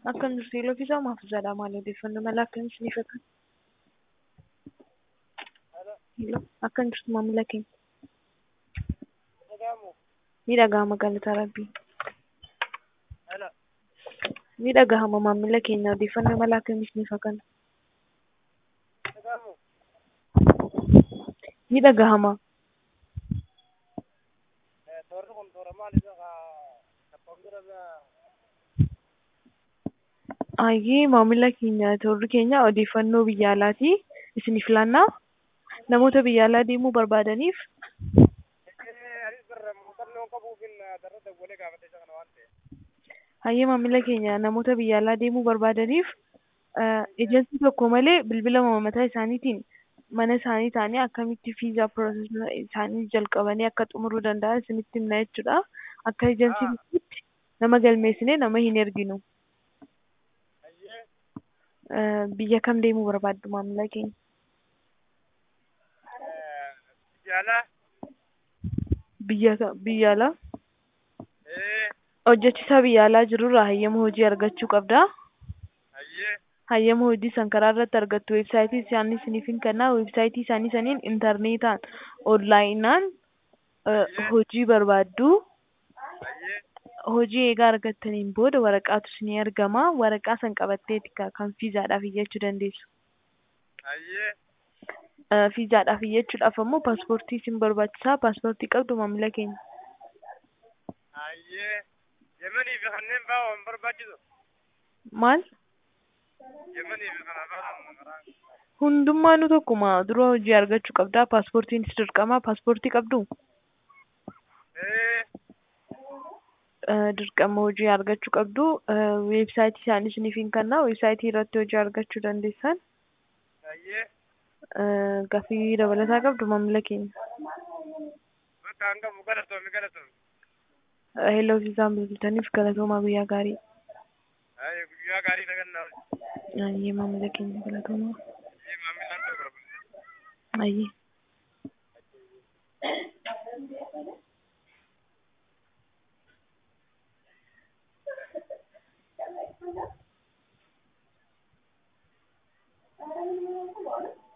Akkam jirtu yeeloo fi maaf jedha maal odeeffannoo mala akkamiin isiniif akka Yeeloo akkam jirtu maamila keenya ni dhagahama galata rabbii ni dhagahama maamila keenya odeeffannoo mala akkamiin isiniif akka ni dhagahama Ayyee maamila keenya toorri keenya odeeffannoo biyya alaatii isiniif laannaa namoota biyya alaa deemuu barbaadaniif Hayyee maamila keenya namoota biyya alaa deemuu barbaadaniif ejensii tokko malee bilbila mataa isaaniitiin mana isaanii taa'anii akkamitti viizaa piroosesii isaanii jalqabanii akka xumuruu danda'an isinitti himna jechuudha. Akka ejensii tokkotti nama galmeessinee nama hin erginu. Biyya kam deemuu barbaaddu maamila keenya? Biyya biyya alaa? Hojjechiisaa biyya alaa jirurraa hayyama hojii argachuu qabdaa. Hayyama hojii san karaa irratti argattu. Weebsaayitii isaanii isiniif hin kennaa. Weebsaayitii isaanii saniin intarneetaan onlaayinaan hojii barbaaddu. Hojii eegaa argattaniin booda waraqaatu isinii argama. Waraqaa san qabatteeti kan viizaadhaaf iyyachuu dandeessu. Viizaadhaaf iyyachuudhaaf ammoo paaspoortii isin barbaachisaa. Paaspoortii qabdu maamila keenya. Yemanii fi kanneen biroo hin barbaachisu. Maal? Yemanii fi kana biroo Hundummaanuu tokkuma dura hojii argachuu qabdaa. Paaspoortiinis dirqama. Paaspoortii qabduu? Dirqama hojii argachuu qabdu. Weebsaayitii isaanii isiniif hin kennaa. Weebsaayitii irratti hojii argachuu dandeessan. Gaaffii dabalataa qabdu maamila keenya. Bakka hangafu galatoomi galatoomi. Hello viizaan bilbiltaniif galatoomaa guyyaa gaarii. Guyyaa gaarii dhagannaa. Ayyee maamila keenya galatoomaa. Maamilaan ta'uu barbaada. Ayyee. Thank you.